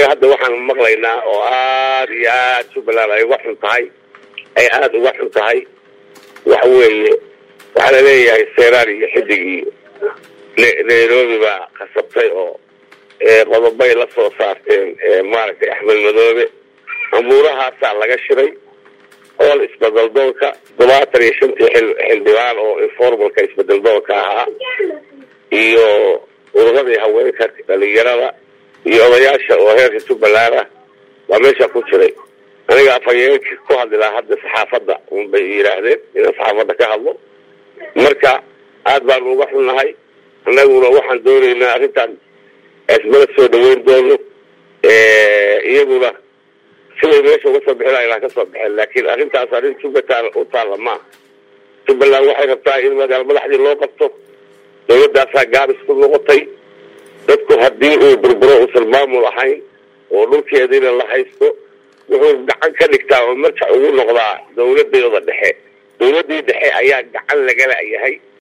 hadda waxaan maqlaynaa oo aada iyo aada jubbaland ay uga xun tahay ay aada uga xun tahay waxa weeye waxaa laleeyahay seeraar iyo xidig iyo nairobi baa khasabtay oo qodobay la soo saarteen maaragtay axmed madoobe amuurahaasaa laga shiray ool isbedeldoonka todobaatan iyo shantii xildhibaan oo informalka isbedeldoonka ahaa iyo ururadii haweenka dhalinyarada iyo odayaasha oo heerka jubbaland ah waa meesha ku jiray aniga afhayeenka ku hadli lahaa hadda saxaafadda unbay yidhaahdeen inaan saxaafadda ka hadlo marka aad baanu uga xunnahay annaguna waxaan doonaynaa arrintan ismala soo dhaweyn doono iyaguna siday meesha uga soo bixin laha ka soo baxeen laakiin arrintaas arrin jubbaland u taalla maaha jubbaland waxay rabtaa in magaalo madaxdii loo qabto dawladdaasaa gaabis ku noqotay dadku haddii uu burburo uusan maamul ahayn oo dhulkeediina la haysto wuxuu gacan ka dhigtaa oo marjac ugu noqdaa dawladooda dhexe dawladdii dhexe ayaa gacan lagala yahay